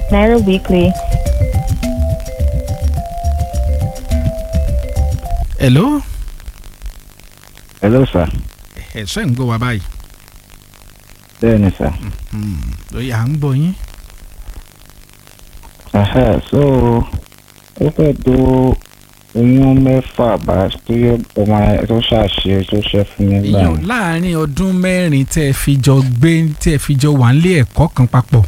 Naira Weekly. hello hello sir ẹ ṣe ń gbọ́ wa báyìí bẹ́ẹ̀ ni sir lóye à ń gbọ́ yín Aha, so ó fẹ́ tó oyún mẹ́fà bá tó yẹ ọmọ ẹ tó ṣàṣe tó ṣe fún mi gbà ìyẹn láàrin ọdún mẹ́rin tẹ́ ẹ fi jọ gbé tẹ́ ẹ fi jọ wà nílé ẹ̀kọ́ kan papọ̀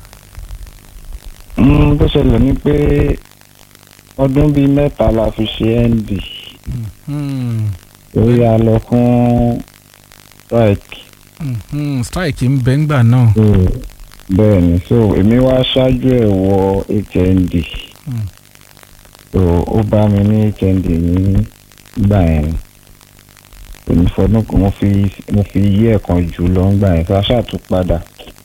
Mm, bó ṣẹlẹ̀ ni pé ọdún bíi mẹ́ta la fi ṣe nd Hmm, orí a lọ fún strike hmm, hmm, strike ń bẹ ńgbà náà so bẹ́ẹ̀ ni so èmi wá ṣáájú ẹ̀ wọ hnd Hmm. so ó bá mi ní hnd ní gbà yẹn èmi fọdún kan mo fi mo fi yí ẹ̀kan jù lọ ńgbà yẹn so a ṣàtúpadà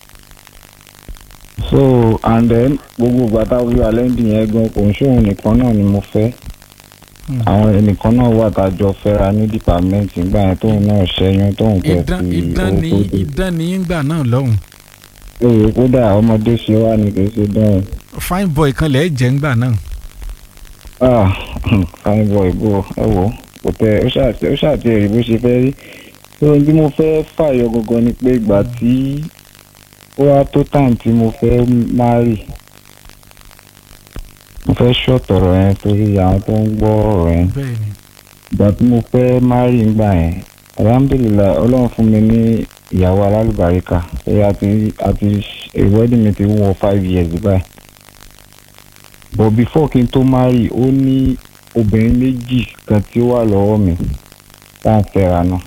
so and then gbogbo gbàtà wí alẹ́ndì yẹn gan kò ń ṣóhun nìkan náà ni mo fẹ́ Hmm. àwọn ẹnìkan náà wà tájọ fẹ́ra ní dìpámẹ́ǹtì nígbà yẹn tóun náà ṣẹ́yún tóun kẹ́ idán fi idán owó ní tó dé idán ní ńgbà náà lọ́hùn èrè kódà ọmọdé ṣe wá ní kò ṣe dán fine boy kan lẹ́ẹ̀ jẹ́ ńgbà náà ah fine boy bò ẹ wò kò tẹ ó ṣàtì ó ṣàtì èrè bó ṣe fẹ́ rí tó ohun tí mo fẹ́ fàyọ gangan ni pé ìgbà tí ó wá tó time tí mo fẹ́ marry mo fẹ́ ṣọ̀tọ̀rọ̀ yẹn torí àwọn tó ń gbọ́ ọ̀rọ̀ yẹn bẹ́ẹ̀ ni ìgbà tí mo fẹ́ marry ńgbà yẹn alhamdulilayi ọlọ́run fún mi ní ìyàwó alálùbáríkà pé a ti a ti wedding mi ti wọ five years báyìí but before kí n tó marry ó ní obìnrin méjì kan tí ó wà lọ́wọ́ mi tá à ń fẹ́ra náà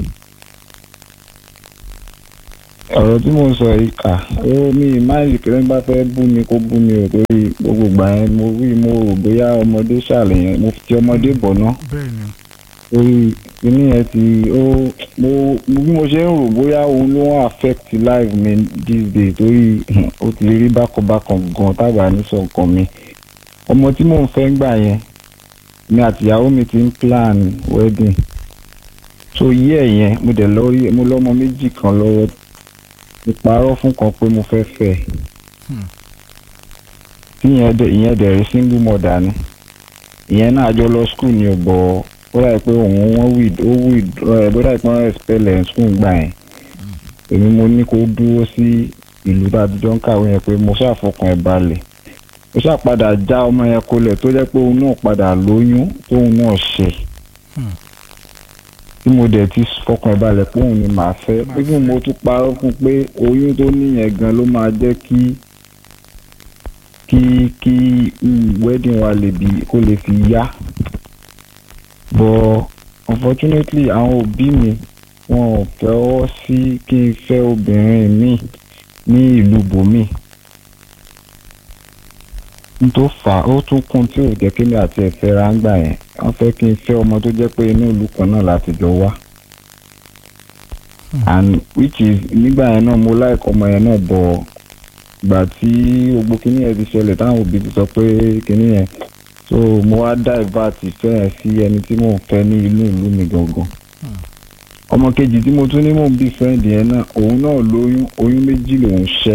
ọ̀rọ̀ tí mo ń sọ yìí kà ó mi máìlì kí lẹ́yìn bá fẹ́ bú mi kó bú mi ò torí gbogbo ìgbà yẹn mo rí mo rò bóyá ọmọdé ṣàlẹ̀ yẹn mo fi ti ọmọdé bọ̀ náà bẹ́ẹ̀ ni torí kíní yẹn ti ó mo mo- bí mo ṣe ń rò bóyá òun ló ń affect life mi these days torí ó ti rí bákanbákan gan tábà ní sọ nǹkan mi ọmọ tí mò ń fẹ́ gbà yẹn mi àtìyàwó mi ti ń plan wedding so yí ẹ̀ yẹn mo dẹ̀ lọ rí mo lọ́mọ méjì kan lọ́wọ́ mo parọ́ fún kan pé mo fẹ́ fẹ́ Hmm. tí ìyẹn dẹ̀ ìyẹn dẹ̀ rí single mother ni ìyẹn náà jọ lọ school ni ò bọ̀ ó dà pé òun wọ́n wí ó wí ẹ̀ bó dà pé wọ́n expel ẹ̀ school gbà yẹn èmi mo ní kó dúró sí ìlú tá a ti jọ ń kàwé yẹn pé mo ṣàfọkàn ẹ̀ balẹ̀ ó ṣàpadà já ọmọ yẹn kolẹ̀ tó jẹ́ pé òun náà padà lóyún tóun náà ṣe Hmm. tí mo dẹ̀ ti fọkàn ẹ̀ balẹ̀ pé òun ni màá fẹ́ pé kí mo tún parọ́ fún un pé oyún tó níyẹn gan ló máa jẹ́ kí kí kí mm, wedding wa lè bí kó lè fi yá but unfortunately àwọn òbí mi wọn ò fẹ́wọ́ sí kí n fẹ́ obìnrin mi ní ìlú bòmí n tó fà á ó tún kún tí ò jẹ́ kí mi àti ẹ̀fẹ́ ra ń gbà yẹn wọ́n fẹ́ kí n fẹ́ ọmọ tó jẹ́ pé inú ìlú kan náà láti jọ wá and which is nígbà yẹn náà mo like ọmọ yẹn náà bọ̀ gbà tí gbogbo kinní yẹn ti ṣẹlẹ̀ táwọn òbí ti sọ pé kinní yẹn so mo wá divert ìfẹ́ yẹn sí ẹni tí mò ń fẹ́ ní inú ìlú mi gangan ọmọ kejì tí mo tún ní mò ń bí friend yẹn náà òun náà lóyún oyún méjì lòún ṣẹ́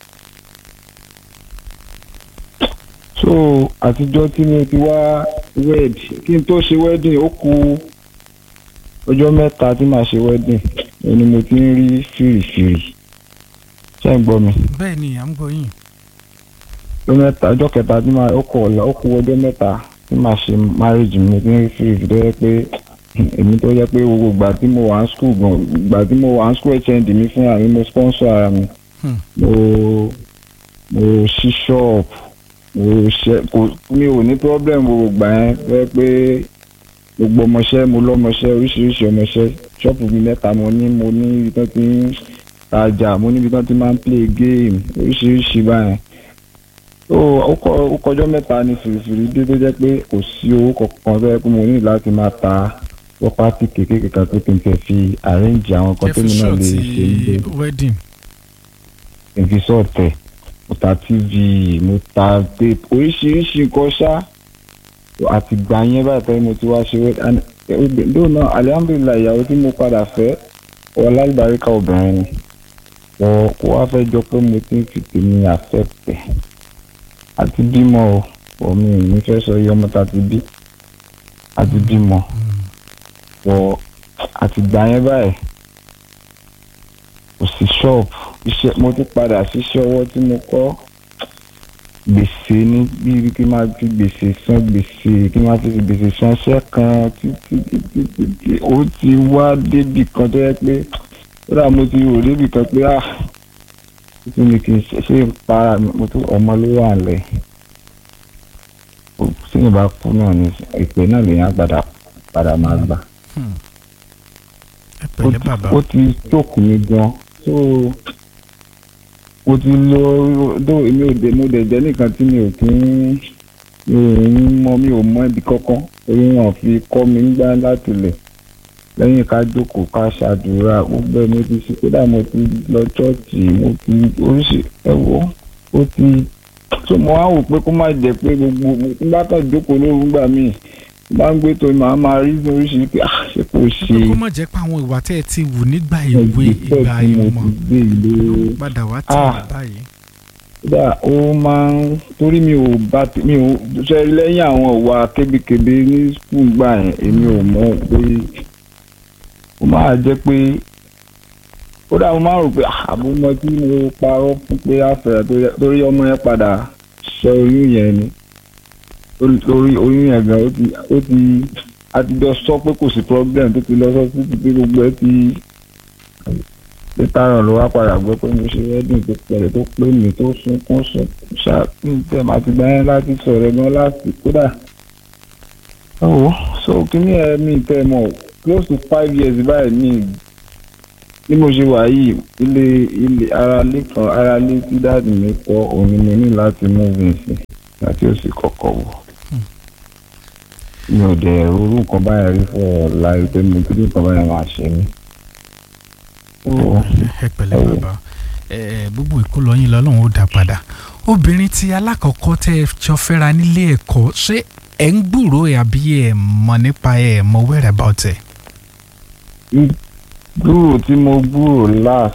so àtijọ́ tí mo ti wá wed kí n tó ṣe wedding ó kù ọjọ́ mẹ́ta tí màá ṣe wedding òun ni mo ti ń rí fìrìfìrì ṣé ń gbọ́ mi bẹ́ẹ̀ ni à ń gbọ́ yín ọjọ́ mẹ́ta ọjọ́ kẹta tí màá ó kù ọ̀la ó kù ọjọ́ mẹ́ta tí màá ṣe marriage mi mo ti ń rí fìrìfìrì tó yẹ pé èmi tó yẹ pé gbogbo ìgbà tí mo wà ní school gan ìgbà tí mo wà ní school hnd mi fúnra mi mo sponsor ara mi Hmm. mo mo ṣí shop mo ṣe kò mi ò ní problem gbogbo ìgbà yẹn tó yẹ pé gbogbo ọmọọṣẹ́ mo lọ́mọọṣẹ́ oríṣiríṣi ọmọọṣẹ́ ṣọ́ọ̀pù mi mẹ́ta mo ní mo ní ibi tán ti ń tajà mo ní ibi tán ti máa ń play game oríṣiríṣi báyẹn so ó kọ- ó kọjọ́ mẹ́ta ní fìrìfìrì dé tó jẹ́ pé kò sí owó kankan tó yẹ pé mo ní láti máa ta property kékeré kan tó kí n tẹ̀ fi arrange àwọn kan tó mi náà lè ṣe níbẹ̀ ti wedding ìfisọ̀tẹ̀ mo ta tv mo ta tape oríṣiríṣi nǹkan ṣá àti gbà yẹn báyìí tẹ́lẹ̀ mo ti wá ṣe wẹ́ lónà alihamdulilayi ìyàwó tí mo padà fẹ́ ọlálùbáríkà obìnrin ni kò kó wá fẹ́ jọ pé mo ti ń fi tèmi àfẹ́pẹ́ àti bímọ o ọ̀ mi ò ní fẹ́ sọ iye ọmọ tá a ti bí àti bímọ ọ̀ àtìgbà yẹn báyìí kò sí ṣọ́ọ̀bù iṣẹ́ mo tún padà síṣẹ́ ọwọ́ tí mo kọ́ gbèsè ní bí kí n máa fi gbèsè san gbèsè kí n máa fi gbèsè san iṣẹ́ kan títí títí títí ó ti wá débì kan tó yẹ pé ó dà mo ti rò débì kan pé ah títí mi kì í ṣe ṣe ń para mi mo tún ọmọ ló wà lẹ̀ tí mi bá kú náà ní ìpè náà lèèyàn padà padà máa gbà ẹ pẹ̀lẹ́ bàbá ó ti jókòó mi gan so mo ti lọ dó èmi ò dé mo dẹ̀ jẹ́ nìkan tí mi ò kí ń mi ò ń mọ mi ò mọ ibi kankan torí wọn fi kọ́ mi ń gbá láti lẹ̀ lẹ́yìn ká jókòó ká ṣàdúrà gbogbo ẹ̀ mo ti ṣe kódà mo ti lọ ṣọ́ọ̀ṣì mo ti oríṣi ẹ̀wọ́ ó ti so mo wá wò pé kó má jẹ́ pé gbogbo mo ti bá kàn jókòó lóru gbà míì bá ń gbé tó màá máa rí oríṣiríṣi pé ah ṣé kò ṣe kó má jẹ́ pé àwọn ìwà tẹ́ ẹ ti wù nígbà ìwé ìgbésẹ̀ ìgbà tí mo ìmọ̀ ti gbé ìlú ló padà wá tì Ah. wá báyìí. kódà ó máa ń torí mi ò bá ti- mi ò ṣe lẹ́yìn àwọn ìwà kébékébé ní skul gbà yẹn èmi ò mọ̀ pé ó máa jẹ́ pé kódà mo máa ń rò pé ah, àbúmọ tí mo parọ́ fún pé àfẹ́rẹ́ tó yẹ- torí ọmọ yẹn padà ṣe oyún yẹn ni Torí- torí oyún yẹn gan ó ti ó ti àtijọ́ sọ pé kò sí problem tó ti lọ sọ sí ti pé gbogbo ẹ ti pétárọ̀ ló wá padà gbọ́ pé mo ṣe wedding tó pẹ̀lẹ́ tó pé mi tó sunkún sùn ṣàtúntẹ̀ máa ti gbá yẹn láti sọ̀rọ̀ gan láti kódà. ọ̀wọ́ so kíní ẹ̀ mi tẹ́ ẹ mọ̀ close to five years báyìí mi bí mo ṣe wà yìí ilé ilé ara lé kan ara lé tí dáàdì mi kọ́ òun ni mo ní láti move in sí àti ó sì kọ́kọ́ wọ̀. mi ò dẹ̀ orú nǹkan báyìí rí fún ọ̀ láì pé mo kí nǹkan báyìí máa ṣe mí. Oh ẹ pẹ̀lẹ́ Ẹ wò. bàbá ẹ gbogbo ìkólọ yín lọ́lọ́run ó dá padà obìnrin tí alákọ̀ọ́kọ́ tẹ́ ẹ jọ fẹ́ra nílé ẹ̀kọ́ ṣé ẹ̀ ń gbúrò ẹ̀ àbí ẹ̀ mọ̀ nípa ẹ̀ mọ̀ wẹ́rẹ̀ about ẹ̀. gbúrò tí mo gbúrò last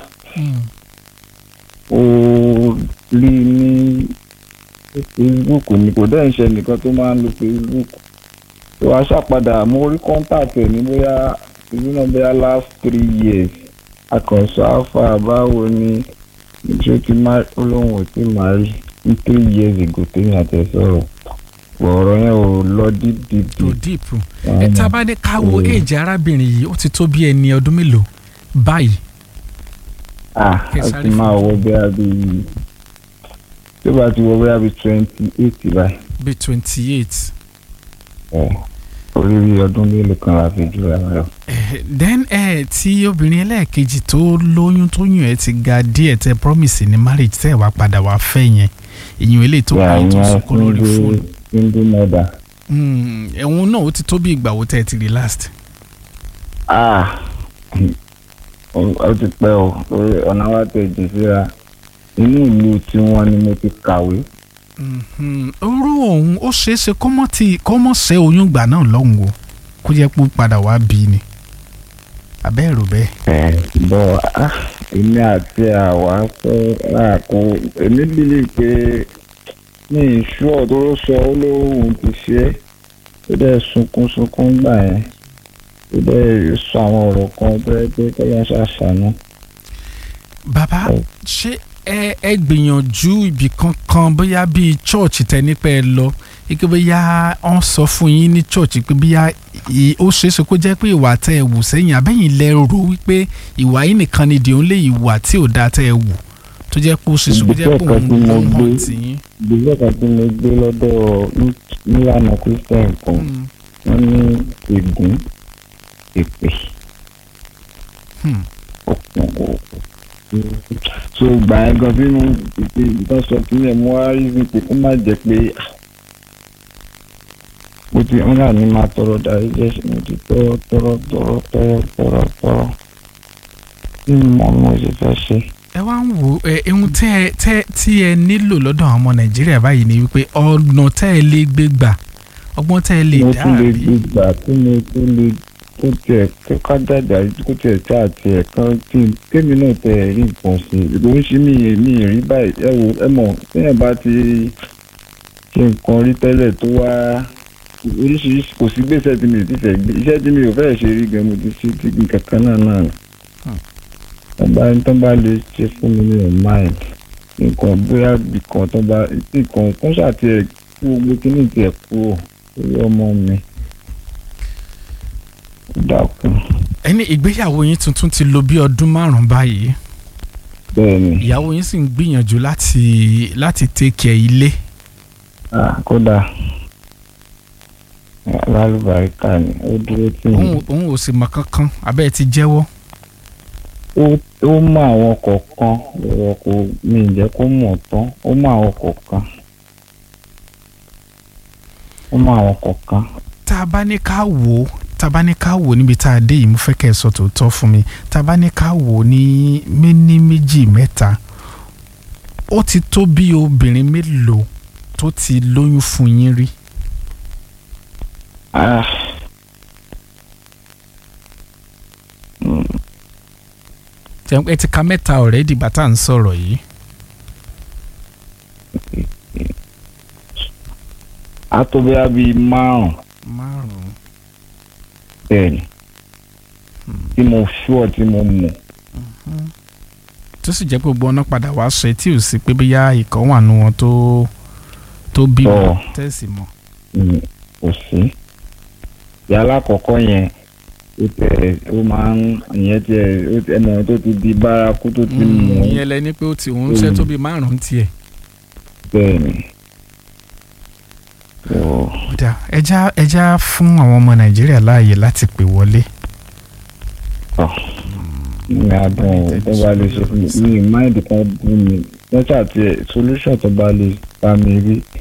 ó rí ní facebook ni kò dẹ́ ń ṣe nìkan tó máa ń lo facebook tó wá ṣàpadà mo rí contact ẹ̀ ní bóyá ìlú náà bóyá last three years akọ̀ǹsọ alpha báwo ni ṣé ó ti má olóhùn ò tí máa rí ní three years ago téèyàn àti ẹ̀ sọ̀rọ̀ ọ̀rọ̀ yẹn ò lọ deep deep tó deep. deep ẹ tá a bá ní ká wo Mm. èjì arábìnrin yìí ó ti tó bí ẹni ọdún mélòó báyìí ah Kẹ́ ó sáré ti fún máa wọ bóyá bíi tí ó bá ti wọ bóyá bíi twenty eight báyìí bíi twenty eight ẹ orí rí ọdún mélòó kan la fi jùlọ ẹ lọ. then ẹ tí obìnrin ẹlẹ́ẹ̀kejì tó lóyún tó yùn ẹ ti ga díẹ̀ tẹ promise ní marriage tẹ́ ẹ wá padà wá fẹ́ yẹn ìyún eléyìí tó Yà, kọ́ tó ìyẹn sunkún lórí single- fóònù. single mother. Mm, ẹ̀hún náà ó ti tó bí ìgbà wo tẹ́ ẹ ti rí last. ah ó ti pẹ́ o torí ọ̀nà wa tẹ̀ jù síra inú ìlú tiwọn ni mo ti kàwé. Mhm. orú òun ó ṣeé ṣe kó mọ́ ti kó mọ́ ṣe oyún gbà náà lọ́hùn o kó jẹ́ pé ó padà wá bí ni abẹ́ ẹ̀rọ bẹ́ẹ̀. ẹ bọ́ ah èmi àti àwa fẹ́ àkó èmi bílí pé ní ìṣú ọ̀dọ́ sọ ó lóhùn ti ṣe é tó dẹ̀ sunkún sunkún gbà yẹn tó dẹ̀ sọ àwọn ọ̀rọ̀ kan tó yẹ pé kọ́lá ṣàṣàánú. bàbá Ẹ. ṣé ẹ ẹ gbìyànjú ibì kankan bóyá bíi church tẹ nípa ẹ lọ ike bóyá wọ́n sọ fún yín ní church pé bóyá ì- ó ṣeé ṣe kó jẹ́ pé ìwà tẹ ẹ wù sẹ́yìn abẹ́yìn lẹ rò wípé ìwà yìí nìkan ni dìón lé ìwà tí ò dáa tẹ ẹ wù tó jẹ́ pé ó ṣeé ṣe kó jẹ́ pé Ìgbésẹ̀ kan òun tí mo ló ń hàn gbé. tì yín. ìgbésẹ̀ kan tí mo gbé lọ́dọ̀ ní- nílànà christian kan Mm. wọ́n ní ègún èpè Hmm. ọ̀pọ̀ ọ̀pọ̀. so gbà yẹn gan sínú ìpè ìtàn sọ sílẹ̀ mo wá rí sí pé kó má jẹ́ pé ah, mo ti ń rà ní máa tọrọ darí jẹ́ mo ti tọrọ tọrọ tọrọ tọrọ tọrọ tọrọ tí mo mo ṣe fẹ́ ṣe. ẹ wá ń wo ẹ ohun tẹ ẹ tẹ tí ẹ nílò lọ́dọ̀ àwọn ọmọ nàìjíríà báyìí ni wípé ọ̀nà tẹ ẹ lè gbé gbà ọgbọ́n tẹ ẹ lè mo dá tún lè àbí. gbé gbà tí mo tún lè kó tiẹ̀ kó ká dàgbà kó tiẹ̀ tí àti ẹ̀ kan tí kémi náà tẹ̀ rí nǹkan sí i ló ń ṣe mí mi rí báyìí ẹ wo ẹ mọ̀ téèyàn bá ti ṣe nǹkan rí tẹ́lẹ̀ tó wá oríṣiríṣi kò sí gbèsè tí mi ò ti fẹ́ gbé iṣẹ́ tí mi ò fẹ́ ṣe rí gan mo ti ṣe ti nǹkan kan náà náà ni Hmm. tó bá tó bá lè ṣe fún mi ní mind nǹkan bóyá nǹkan tó bá nǹkan kan ṣàti ẹ̀ kú gbogbo kíní ti ẹ̀ kúrò lórí ọmọ mi ó dákun ẹni ìgbéyàwó yín tuntun ti lò bí ọdún márùn-ún báyìí bẹ́ẹ̀ ni ìyàwó yín sì ń gbìyànjú láti láti tẹkẹ ilé ah, kódà lálùbáríkà ni ó dúró tì mí. òun òun ò sì mọ kankan abẹ́ ẹ ti jẹ́wọ́ ó ó mọ àwọn kọ̀ọ̀kan ọ̀rọ̀ kò mi ì jẹ́ kó mọ̀ tán ó mọ àwọn kọ̀ọ̀kan ó mọ àwọn kọ̀ọ̀kan tá a bá ní ká wò ó tá a bá ní ká wò ó níbi tá a dé yìí mo fẹ́ kẹ́ ẹ sọ tòótọ́ fún mi tá a bá ní ká wò ó ní méní méjì mẹ́ta ó ti tó bí obìnrin mélòó tó ti lóyún fún yín rí Ah. Mm, Ṣé ẹ ti ka mẹ́ta ọ̀rẹ́ dìgbà tá à ń sọ̀rọ̀ yìí á tó bóyá bíi márùn márùn-ún bẹ́ẹ̀ ni tí mo ṣúọ̀ tí mo mọ̀ tó sì jẹ́ pé gbogbo ọ̀nà padà wá ṣe tí ò sí pé bóyá ìkan wà nù wọn tó tó bímọ Ọ̀. tẹ̀sí mọ́ mm, kò sí ìyá alákọ̀ọ́kọ́ yẹn ó tẹ̀ ó máa ń ìyẹn tiẹ̀ ó tẹ̀ ẹnu tó ti di bárakú tó ti mọ̀ ọ́ ìyẹn lẹni pé ó ti òun ṣe tó bí márùn-ún tiẹ̀ bẹ́ẹ̀ ni. So, Ọ̀dà ẹja ẹja fún àwọn ọmọ Nàìjíríà láàyè láti pè wọlé. ní adùn ò tó bá lè ṣe fún mi ní máìdì kan bú mi lọ́sà tí ẹ̀ solution tó bá lè bá mi rí